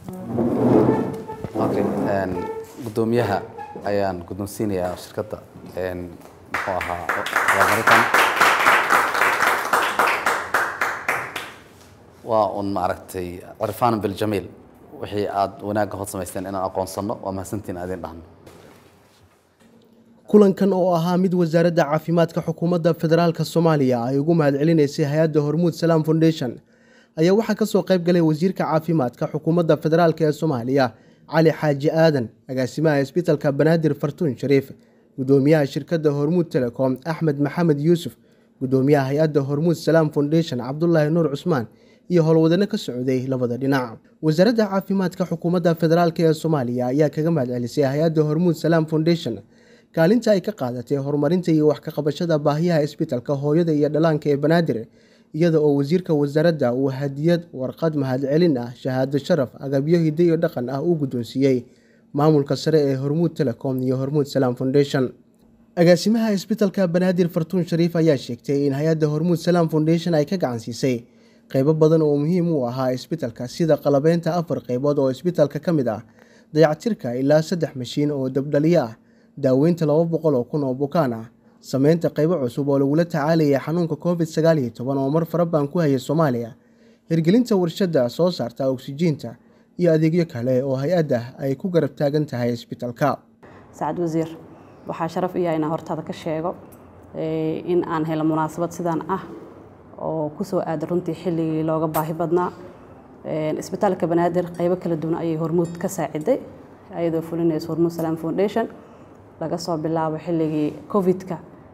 okay guddoomiyaha ayaan guddoonsiinayaa shirkadda muxuu ahaa abaalmarintan waa un maaragtay cirfaan biljamiil wixii aad wanaagga hod samaysteen inaan aqoonsanno waa mahadsantiin adin dhahno kulankan oo ahaa mid wasaaradda caafimaadka xukuumadda federaalk soomaaliya ay ugu mahadcelinaysay hay-adda hormuud salaam foundation ayaa waxaa ka soo qayb galay wasiirka caafimaadka xukuumadda federaalk ee soomaaliya cali xaaji aadan agaasimaha isbitalka banaadir fartuun shariif guddoomiyaha shirkadda hormuud telecom axmed maxamed yuusuf guddoomiyaha hay-adda hormuud salaam foundation cabdulaahi nuur cusmaan iyo howlwadano ka socday labada dhinac wasaaradda caafimaadka xukuumadda federaalk ee soomaaliya ayaa kaga mahadcelisay hay-adda hormuud salaam foundation kaalinta ay ka qaadatay horumarinta iyo wax ka qabashada baahiyaha isbitalka hooyada iyo dhallaanka ee banaadir iyada oo wasiirka wasaaradda uu hadiyad warqad mahadcelin ah shahaado sharaf agabyo hidde iyo dhaqan ah uu guddoonsiiyey maamulka sare ee hormuud telecom iyo hormuud salaam foundation agaasimaha isbitalka banaadir fartuun shariif ayaa sheegtay in hay-adda hormuud salaam foundation ay ka gacan siisay qeybo badan oo muhiim u ahaa isbitalka sida qalabeynta afar qeybood oo isbitalka ka mid ah dayactirka ilaa saddex mashiin oo dabdhaliyo ah daaweynta laba boqol oo kun oo bukaan ah sameynta qeybo cusub oo lagula tacaalayay xanuunka covid sagaal iyo toban oo mar farabaan ku hayay soomaaliya hirgelinta warshadda soo saarta oksijiinta iyo adeegyo kale oo hay-adda ay ku garab taagan tahay isbitalka sacad wasiir waxaa sharaf iya inaan hortaada ka sheego in aan helo munaasabad sidaan ah oo kusoo aada runtii xilligii looga baahi badnaa isbitaalka banaadir qeybo kala duwan ayay hormuud ka saaciday ayadoo fulinaysa hormuud salaam foundation laga soo bilaabo xilligii covid-ka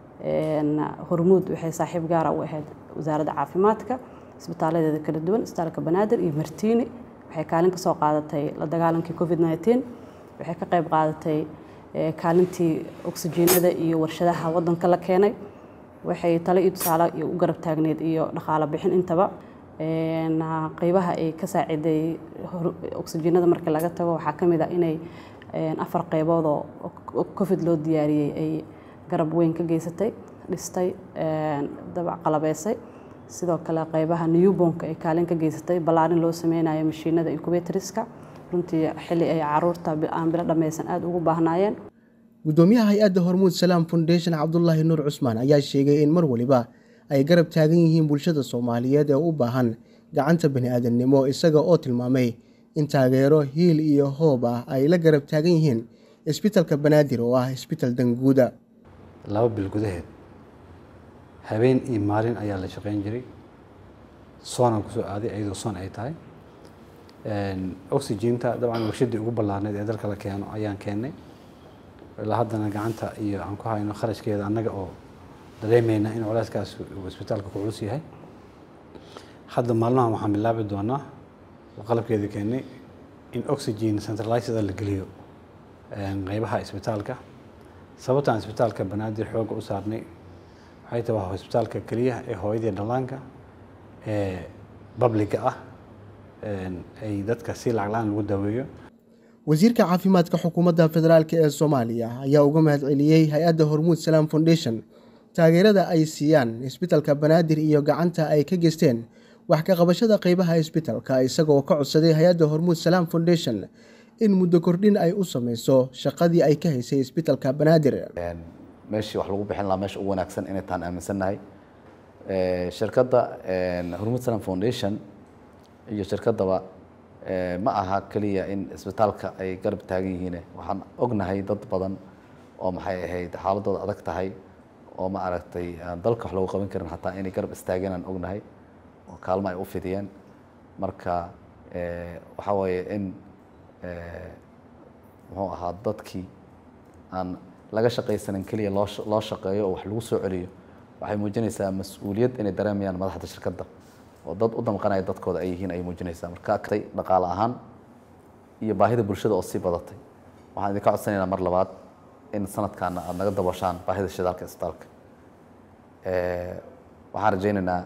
hormuud waxay saaxiib gaara u ahayd wasaaradda caafimaadka isbitaaladeeda kala duwan isbitaalka banaadir iyo martiini waxay kaalin ka soo qaadatay la dagaalankii covid nneteen waxay ka qayb qaadatay kaalintii oksijiinada iyo warshadaha wadanka la keenay waxay tale iyo tusaale iyo u garab taagneyd iyo dhaqaalo bixin intaba qeybaha ay ka saaciday oksijiinada markii laga tago waxaa ka mid ah inay afar qeybood oo covid loo diyaariyey ay garab weyn ka geysatay dhistay dabac qalabeysay sidoo kale qeybaha newbonka ay kaalin ka geysatay ballaarin loo sameynayo mashiinada incubatoriska runtii xilli ay caruurta aan bilo dhammaysan aada ugu baahnaayeen guddoomiyaha hay-adda hormuud salaam foundation cabdulaahi nuur cusmaan ayaa sheegay in mar waliba ay garab taagan yihiin bulshada soomaaliyeed ee u baahan gacanta bani aadamnimo isaga oo tilmaamay in taageero hiil iyo hoob ah ay la garab taagan yihiin isbitalka banaadir oo ah isbital danguuda laba bil gudaheed habeen iyo maalin ayaa la shaqeyn jiray soonaan kusoo aaday iyadoo soon ay tahay oxyginta dabcan warshadii ugu ballaarneyd ee dalka la keeno ayaan keennay ilaa haddana gacanta iyo aan ku hayno kharashkeeda annaga oo dareemayna in culeyskaas uu isbitaalka ku culus yahay hadda maalmahan waxaan bilaabi doonaa qalabkeedii keennay in oxygen centralizeda la geliyo qeybaha isbitaalka sababtaan isbitaalka banaadir xoogga u saarnay waxay tahay waa isbitaalka keliya ee hooyadii dhallaanka ee babliga ah ay dadka si lacag la-aan lagu daweeyo wasiirka caafimaadka xukuumadda federaalk ee soomaaliya ayaa uga mahadceliyey hay-adda hormuud salaam foundation taageerada ay siiyaan isbitalka banaadir iyo gacanta ay ka geysteen wax ka qabashada qeybaha isbitalka isagoo ka codsaday hay-adda hormuud salaam foundation in muddo kordhin ay u sameyso shaqadii ay ka haysay isbitalka banaadir meeshii wax lagu bixin lahaa meesha ugu wanaagsan inay taan aaminsannahay shirkadda hormuud salaam foundation iyo shirkaddaba ma aha keliya in isbitaalka ay garab taagan yihiin waxaan ognahay dad badan oo maxay ahayd xaaladooda adag tahay oo ma aragtay aan dalka wax lagu qaban karin xataa inay garab istaageen aan ognahay oo kaalmo ay u fidiyeen marka waxaa weeye in muxuu ahaa dadkii aan laga shaqaysanin keliya loo loo shaqeeyo oo wax lagu soo celiyo waxay muujinaysaa mas-uuliyad inay dareemayaan madaxda shirkadda oo dad u damqanaya dadkooda ay yihiin ay muujinaysaa marka agtay dhaqaale ahaan iyo baahida bulshada oo sii badatay waxaan idinka codsanaynaa mar labaad in sanadkaana aada naga dabooshaan baahida shidaalka isbitaalka waxaan rajaynaynaa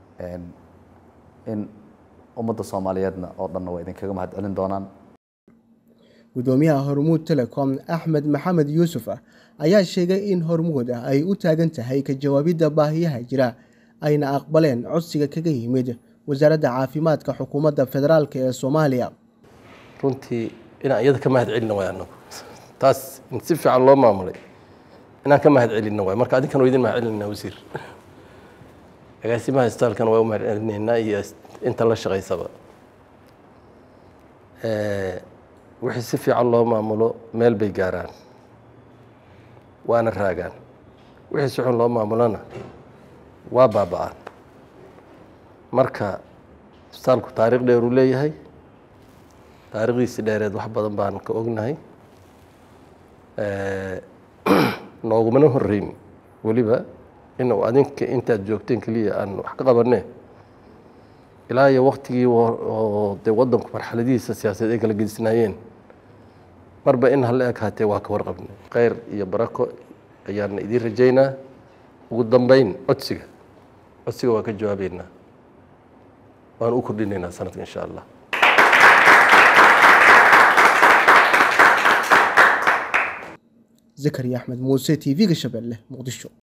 in ummadda soomaaliyeedna oo dhanna waa idinkaga mahad celin doonaan guddoomiyaha hormuud telecom axmed maxamed yuusuf ayaa sheegay in hormuud ay u taagan tahay ka jawaabidda baahiyaha jira ayna aqbaleen codsiga kaga yimid wasaaradda caafimaadka xukuumadda federaalk ee soomaaliya runtii inaan iyada ka mahad celina waay anagu taas in si fiican loo maamulay inaan ka mahad celina waay marka adinkan waa idin mahad celinaa wasiir agaasimaha isbitaalkana waa u mahad celinaynaa iyo inta la shaqaysaba wixii si fiican loo maamulo meel bay gaaraan waana raagaan wixii si xun loo maamulona waa baaba-aan marka isbitaalku taariikh dheer uu leeyahay taariikhdiisi dheereed wax badan baan ka ognahay noogumana horeyn weliba inuu adinka intaad joogteen keliya aan wax ka qabane ilaa iyo waktigii oo dee wadanku marxaladihiisa siyaasadeed ay kala gedisnaayeen marba in hala eg haatee waa ka warqabnay kheyr iyo barako ayaana idiin rajaynaa ugu dambeyn codsiga codsiga waa ka jawaabeynaa waan u kordhinaynaa sanadka insha allah zakariya axmed muuse t v-ga shabeelle muqdisho